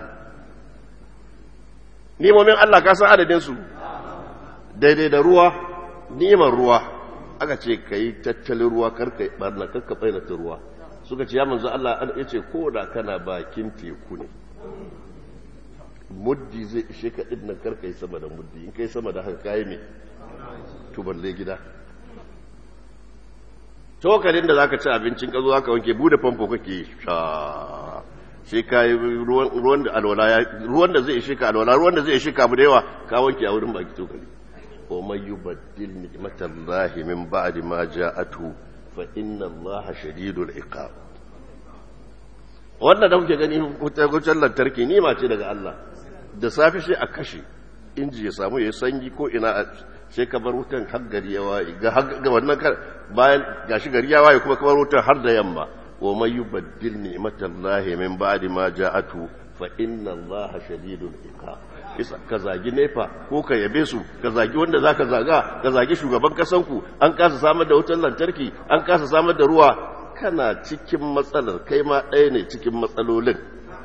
nimomin Allah ka san adadin su daidai da ruwa ni'imar ruwa aka ce kai tattalin ruwa karka barna karka bayyana ruwa suka ce ya manzo Allah ya ce ko da kana bakin teku ne muddi zai ishe ka ɗin nan karka yi sama da muddi in kai sama da haka kayi me to balle gida cokalin da zaka ci abincin ka zo zaka wanke bude famfo kake sha sai kayi ruwan da alwala ruwan da zai ishe ka alwala ruwan da zai ishe ka abu da yawa ka wanke a wurin baki cokali wa may yubaddil ni'matallahi min ba'di ma ja'atu fa inna allaha shadidul iqab wannan da kuke gani wutar lantarki nima ce daga Allah da safe sai a kashe inji ya samu ya sanyi ko ina sai ka bar wutan har gari ya waye ga wannan bayan gashi gari ya waye kuma ka bar wutan har da yamma wa may yubaddil ni'matallahi min ba'di ma ja'atu fa inna allaha shadidul iqab isa ka zagi nefa ko ka yabe su ka zagi wanda zaka zaga ka zagi shugaban kasanku an kasa samar da wutar lantarki an kasa samar da ruwa kana cikin matsalar kai ma ɗaya ne cikin matsalolin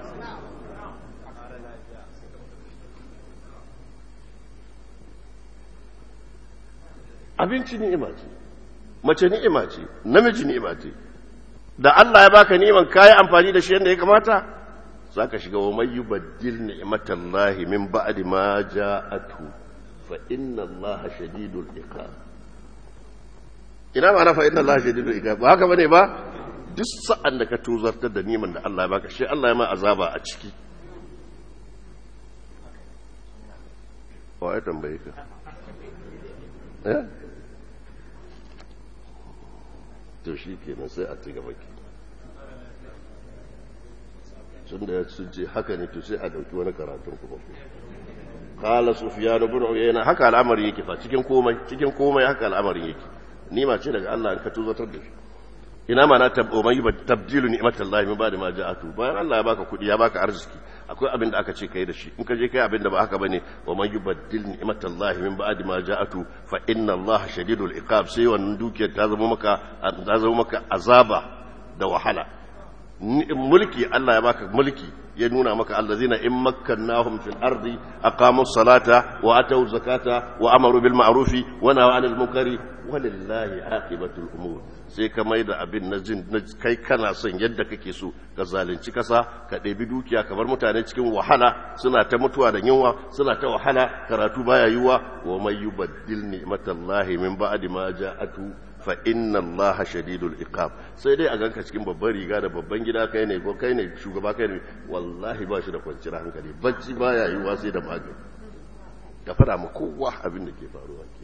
abinci ni'ima ce mace ni'ima ce namiji ni'ima ce da Allah ya baka ni'iman kayi amfani da shi yadda ya kamata za ka shiga wa mai yubaddil ni'matallahi min ba'di ma ja'atu fa inna Allah shadidul iqab ina ma na fa inna Allah shadidul iqab ba haka bane ba duk sa'an da ka tuzartar da niman da Allah ya baka shi Allah ya ma azaba a ciki wa ya tambaye ka eh to shi kenan sai a ci gaba ke sun da sun ce haka ne to sai a dauki wani karatun kuma qala sufyan ibn uyayna haka al'amari yake fa cikin komai cikin komai haka al'amarin yake nima ce daga Allah in ka tuzatar da shi ina ma na tabomai ba tabdilu ni'matallahi min ba'da ma ja'atu bayan Allah ya baka kudi ya baka arziki akwai abin da aka ce kai da shi in ka je kai abin da ba haka bane wa man yubaddil ni'matallahi min ba'di ma ja'atu fa inna Allah shadidul iqab sai wannan dukiyar ta zama maka ta zama maka azaba da wahala mulki Allah ya baka mulki ya nuna maka allazina in makkannahum fil ardi aqamu salata wa atu zakata wa amaru bil ma'rufi wa nahaw 'anil munkari walillahi aqibatul umur sai ka mai da abin na jin kai kana son yadda kake so ka zalunci kasa ka ɗebi dukiya kamar mutane cikin wahala suna ta mutuwa da yunwa suna ta wahala karatu baya yiwa wa may yubaddil ni'matallahi min ba'di ma ja'atu fa inna allaha shadidul iqab sai dai a ganka cikin babban riga da babban gida kai ne ko kai ne shugaba kai ne wallahi ba shi da kwanciyar hankali bacci baya yiwa sai da magani ka fada ma kowa abin da ke faruwa ke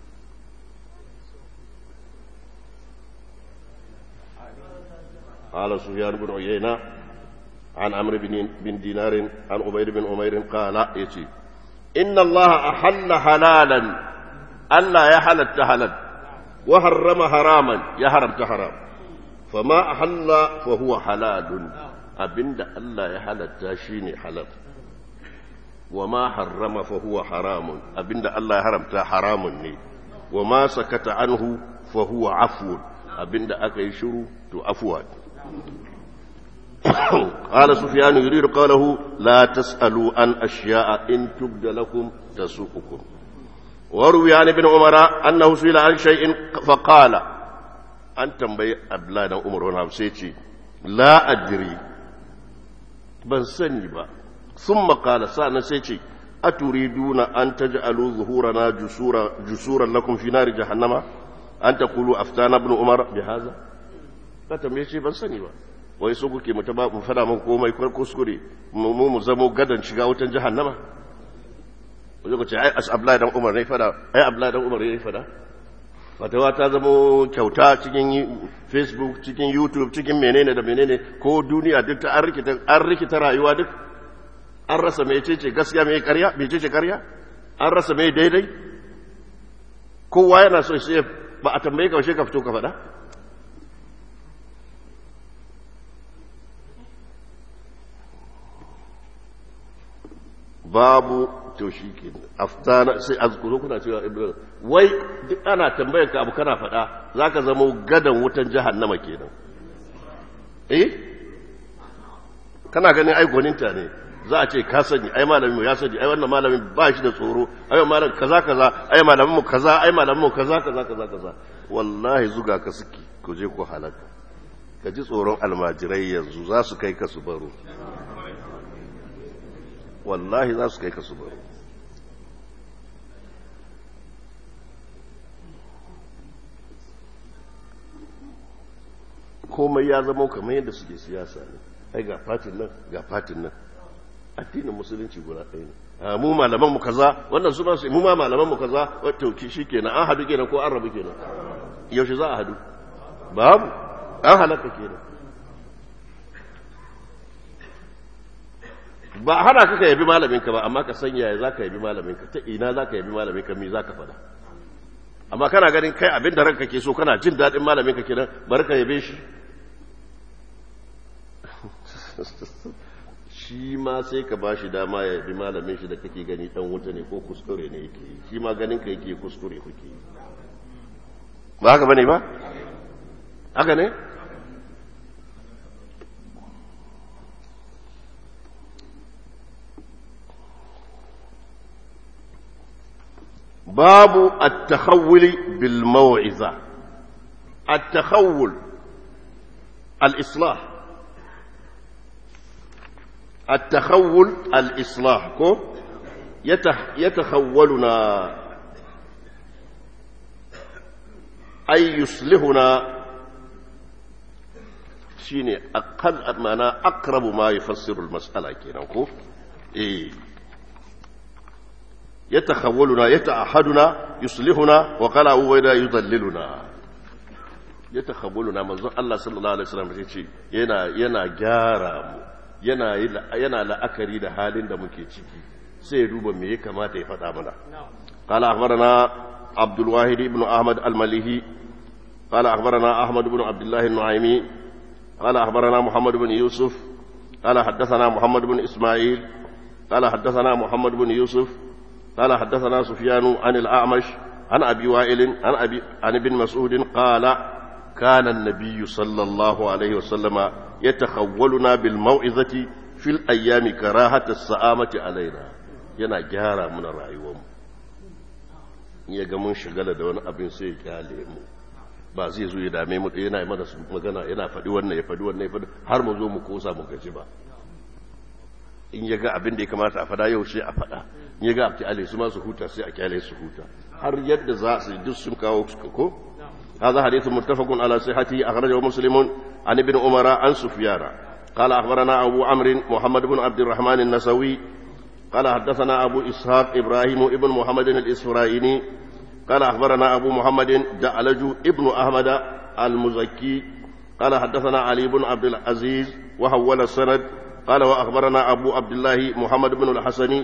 قال سفيان بن عيينة عن عمرو بن بن دينار عن عبيد بن عمير قال يتي إن الله أحل حلالا ألا يحل حلال وحرم حراما يحرم حرام فما أحل فهو حلال أبند ألا يحل شيني حلال وما حرم فهو حرام أبند ألا يحرم حرام وما سكت عنه فهو عفو أبند أكي شروع عفوات قال سفيان يريد قوله لا تسألوا عن أشياء إن تبد لكم تسوءكم وروي عن ابن عمر أنه سئل عن شيء فقال أن تنبي أبلاد عمر ونفسيتي لا أدري بل سنبا ثم قال سأنا سيتي أتريدون أن تجعلوا ظهورنا جسورا, جسورا لكم في نار جهنم أن تقولوا أفتانا ابن عمر بهذا ka tambaye shi ban sani ba wai so kuke mu taba mu fada mun komai kwar kuskure mu mu zamo gadan shiga wutan jahannama wai ku ce ai as abla dan umar ne fada ai abla dan umar ne fada fatawa ta zama kyauta cikin facebook cikin youtube cikin menene da menene ko duniya duk ta an rikita rayuwa duk an rasa mai ce gaskiya mai karya mai ce karya an rasa mai daidai kowa yana so sai ba a tambaye ka ka fito ka faɗa babu to shi ke aftana sai azkuro kuna cewa ibrahim wai duk ana tambayar ka abu kana faɗa za ka zama gadan wutan jahannama kenan eh kana ganin ai gwaninta ne za a ce ka sani ai malamin ya sani ai wannan malamin ba shi da tsoro ai malamin kaza kaza ai malamin mu kaza ai malamin mu kaza kaza kaza kaza wallahi zuga ka suke ku je ku halaka ka ji tsoron almajirai yanzu za su kai ka su baro wallahi za su kai ka su baro komai ya zama kamar yadda suke siyasa ne ai ga fatin nan ga fatin nan addinin musulunci guda ɗaya ne mu malaman mu kaza wannan suna su mu ma malaman mu kaza wato shi kenan an hadu kenan ko an rabu kenan yaushe za a hadu babu an halaka kenan ba hana ka ka yabi malaminka ba amma ka san yaya za ka yabi malaminka ta ina za ka yabi malaminka me za ka faɗa amma kana ganin kai abin da ranka ke so kana jin daɗin malaminka kenan bari ka yabe shi shi ma sai ka ba shi dama ya yabi malamin shi da kake gani dan wuta ne ko kuskure ne yake yi shi ma ganin ka yake kuskure kuke yi ba haka bane ba haka ne باب التخول بالموعظة التخول الإصلاح التخول الإصلاح كو يتح يتخولنا أي يصلحنا شيني أقل معنى أقرب ما يفسر المسألة كنا كو إيه يتخولنا يتأحدنا يصلحنا وقال أبوينا يضللنا يتخولنا منذ الله صلى الله عليه وسلم يقول ينا ينا جارا yana yana la'akari da halin da muke ciki sai ya duba me ya kamata ya faɗa mana qala akhbarana abdul wahid ibn ahmad al-malihi qala akhbarana ahmad ibn abdullah an-nu'aymi qala akhbarana muhammad ibn yusuf qala haddathana muhammad ibn isma'il qala haddathana muhammad ibn yusuf قال حدثنا سفيان عن الأعمش عن أبي وائل عن, أبي عن ابن مسعود قال كان النبي صلى الله عليه وسلم يتخولنا بالموعظة في الأيام كراهة السآمة علينا yana gyara mana rayuwarmu ya ga mun shagala da wani abin sai ya kyale mu ba zai zo ya dame mu yana yi mana magana yana faɗi wannan ya faɗi wannan ya faɗi har mu zo mu kosa mu gaji ba in ya ga abin da ya kamata a faɗa yau sai a faɗa in ya ga abti ale su ma su huta sai a kyale su huta har yadda za su duk sun kawo ko هذا حديث متفق على صحته أخرجه مسلم عن ابن عمر عن سفيان قال أخبرنا أبو عمرو محمد بن عبد الرحمن النسوي قال حدثنا أبو إسحاق إبراهيم ابن محمد الإسرائيلي قال أخبرنا أبو محمد دعلج ابن أحمد المزكي قال حدثنا علي بن عبد العزيز وحول السند قال وأخبرنا أبو عبد الله محمد بن الحسن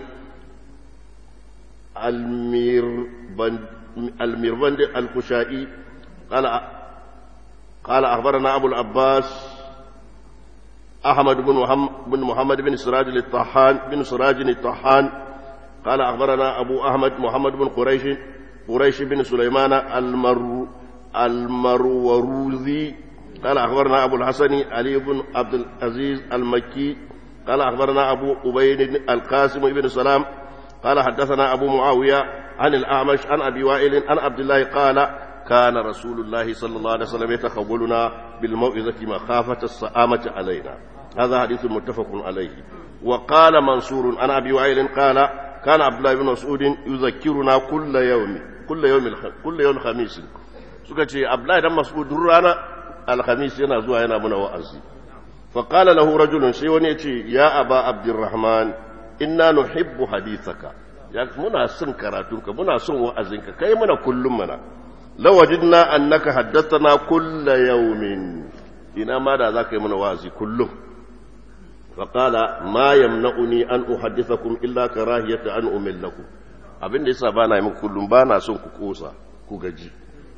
الميربند الميربند الخشائي قال قال أخبرنا أبو العباس أحمد بن محمد بن محمد بن سراج الطحان بن سراج الطحان قال أخبرنا أبو أحمد محمد بن قريش قريش بن سليمان المر المروروذي قال أخبرنا أبو الحسن علي بن عبد العزيز المكي قال أخبرنا أبو أبين القاسم بن سلام قال حدثنا أبو معاوية عن الأعمش عن أبي وائل عن عبد الله قال كان رسول الله صلى الله عليه وسلم يتخولنا بالموعظة مخافة السآمة علينا هذا حديث متفق عليه وقال منصور عن أبي وائل قال كان عبد الله بن مسعود يذكرنا كل يوم كل يوم كل يوم خميس suka ce abdullahi dan mas'ud rana alhamis yana zuwa yana muna wa'azi fa qala lahu rajulun sai wani yace ya aba abdurrahman inna nuhibbu hadithaka ya muna son karatunka muna son wa'azinka kai muna kullum mana lawajidna annaka haddathana kulla yawmin ina ma da zaka yi mana wazi kullum faqala ma yamna'uni an uhaddithakum illa karahiyata an umillakum abin da yasa bana yi muku kullum bana son ku kosa ku gaji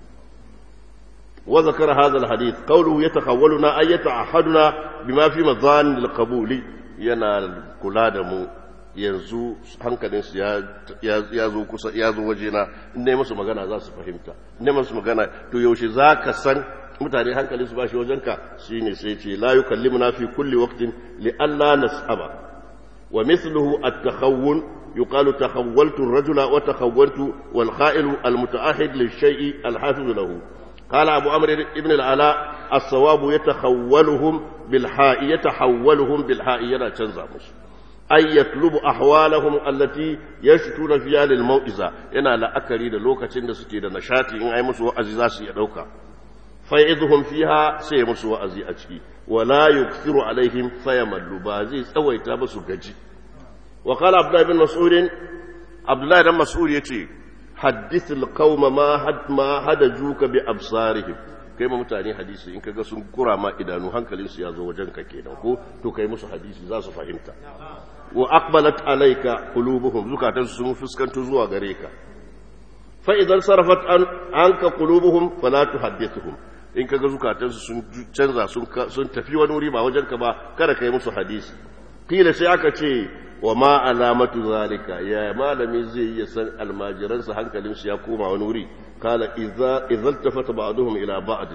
wa zakara hadha alhadith qawluhu yatakhawwaluna ay yata'ahaduna bima fi madhan alqabuli yana kula da mu yanzu hankalinsu ya zo kusa ya zo wajena in dai musu magana za su fahimta in dai musu magana to yaushe za ka san mutane hankalin su ba shi wajenka shine sai ce la yukallimuna fi kulli waqtin li alla nas'aba wa mithluhu at-takhawwun yuqalu takhawwaltu ar-rajula wa takhawwaltu wal kha'ilu al-muta'ahid lish-shay'i al-hafiz lahu قال أبو عمرو بن العلاء الصواب يتخولهم بالحاء يتحولهم بالحاء ينا تنزع مش أي يطلب أحوالهم التي يشتون فيها للموئزة ينا لا أكري دا لوكا تند سكي دا نشاتي إن أي مسوا أزيزاسي يدوكا فيعظهم فيها سي مسوا أزي أجكي ولا يكثر عليهم فيملوا بازي سوي تابسوا جي وقال عبد الله بن مسعود عبد الله بن مسعود يتي حدث القوم ما حد ما حدجوك بأبصارهم kai ma mutane hadisi in kaga sun kura ma idanu hankalinsu ya zo wajenka kenan ko to kai musu hadisi za su fahimta wa aqbalat alayka qulubuhum zukatan sun fuskanto zuwa gare ka fa idan sarafat an anka qulubuhum fala tuhaddithuhum in kaga zukatan sun canza sun sun tafi wani wuri ba wajenka ba kada kai musu hadisi kila sai aka ce wa ma alamatu zalika ya malami zai iya san almajiransa hankalinsu ya koma wani wuri kala idza idza tafata ba'dhum ila ba'd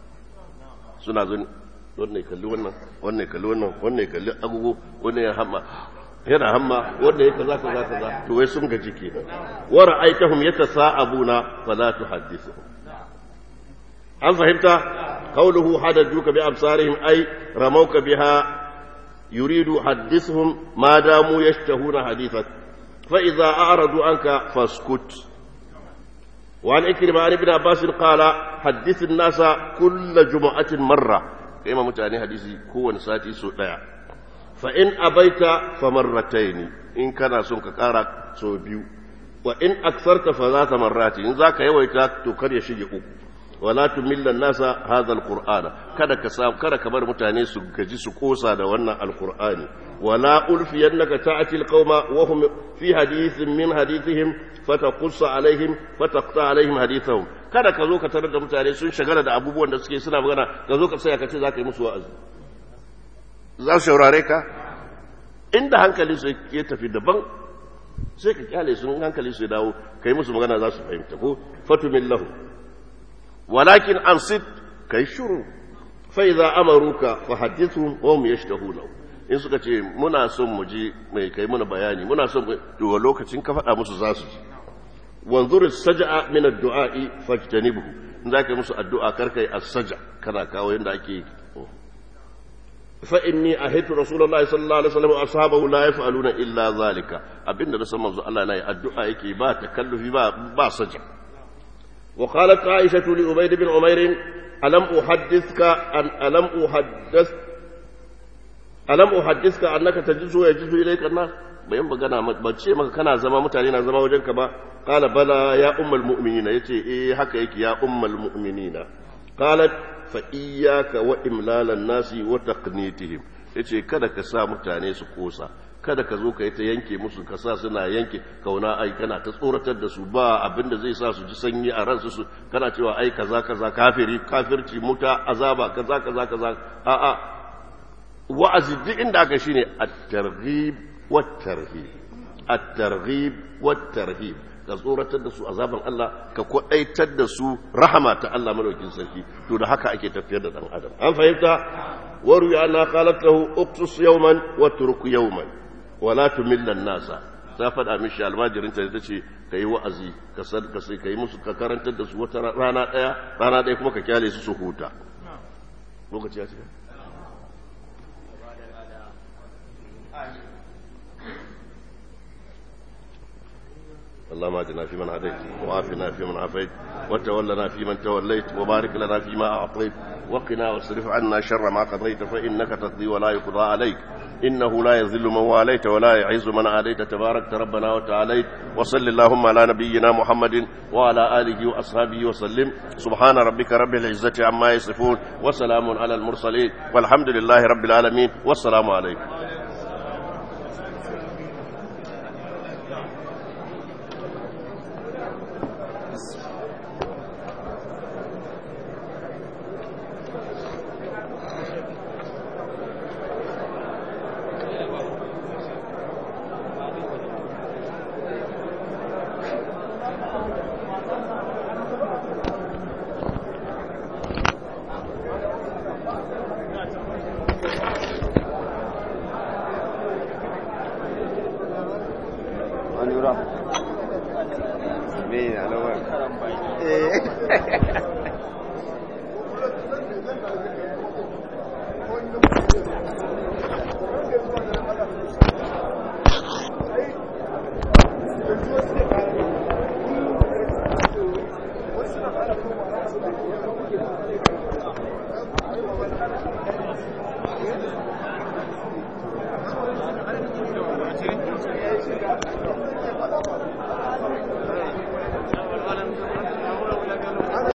suna zan wannan kalli wannan wannan kalli wannan wannan kalli agogo wannan ya hamma yana hamma wannan ya kaza kaza kaza to wai sun gaji kenan wa ra'aytahum yatasa'abuna fala tuhaddithuhum an fahimta qawluhu hadajuka bi absarihim ay ramauka biha يريد حدثهم ما داموا يشتهون حديثك فإذا أعرضوا عنك فاسكت وعن إكرمة عن ابن عباس قال حدث الناس كل جمعة مرة كما متعني حديثي كون ساتي سوداء فإن أبيت فمرتين إن كان سنك كارك سوبيو وإن أكثرت فذات مرات إن ذاك يويتك تكر يشيء wala tumilla nasa hadha alqur'ana kada ka sa kada ka bar mutane su gaji su kosa da wannan alqur'ani wala ulfiyannaka ta'ti alqauma wa hum fi hadithin min hadithihim fataqus alaihim fataqta alaihim hadithahum kada ka zo ka tarar da mutane sun shagala da abubuwan da suke suna magana ka zo ka tsaya ka ce za ka yi musu wa'azi za su shaurare ka inda hankali su ya tafi daban sai ka kyale sun hankali su ya dawo ka yi musu magana za su fahimta ko fatumin lahu ولكن أنصت كي شروع فإذا أمروك فحدثهم وهم يشتهونه in suka ce muna son mu ji mai kai muna bayani muna son to lokacin ka faɗa musu za su ji wanzur saj'a min ad-du'a'i fajtanibhu in zaka musu addu'a karkai as-saj'a kana kawo yanda ake fa inni ahitu rasulullahi sallallahu alaihi wasallam ashabahu la yaf'aluna illa zalika abinda da san manzo Allah nayi addu'a yake ba takallufi ba ba saj'a وقالت عائشة لأبيد بن عمير ألم أحدثك أن ألم أحدث ألم أحدثك أنك تجلس ويجلس إليك الناس bayan magana ba ce maka kana zama mutane na zama wajenka ba qala bala ya ummul mu'minina yace eh haka yake ya ummul mu'minina qalat fa iyyaka wa imlalan nasi wa taqnitihim yace kada ka sa mutane su kosa kada ka zo ka yi ta yanke musu ka sa suna yanke kauna ai kana ta tsoratar da su ba abinda zai sa su ji sanyi a ransu su kana cewa ai kaza kaza kafiri kafirci muta azaba kaza kaza kaza a a wa'azi duk inda aka shine at-targhib wat-tarhib at-targhib wat-tarhib ka tsoratar da su azaban Allah ka kwadaitar da su rahama ta Allah madaukin sarki to da haka ake tafiyar da dan adam an fahimta waru ya na qalat lahu uqtus yawman wa turk yawman wala tumillan nasa ta faɗa mishi almajirin ta ce ka yi wa'azi ka sadka sai ka yi musu ka karantar da su wata rana ɗaya rana ɗaya kuma ka kyale su su huta lokaci ya ce اللهم اهدنا فيمن هديت وعافنا فيمن عافيت وتولنا فيمن توليت وبارك لنا فيما اعطيت وقنا واصرف عنا شر ما قضيت فانك تقضي ولا يقضى عليك إنه لا يذل من واليت ولا يعز من عاديت تبارك ربنا وتعاليت وصل اللهم على نبينا محمد وعلى آله وأصحابه وسلم سبحان ربك رب العزة عما يصفون وسلام على المرسلين والحمد لله رب العالمين والسلام عليكم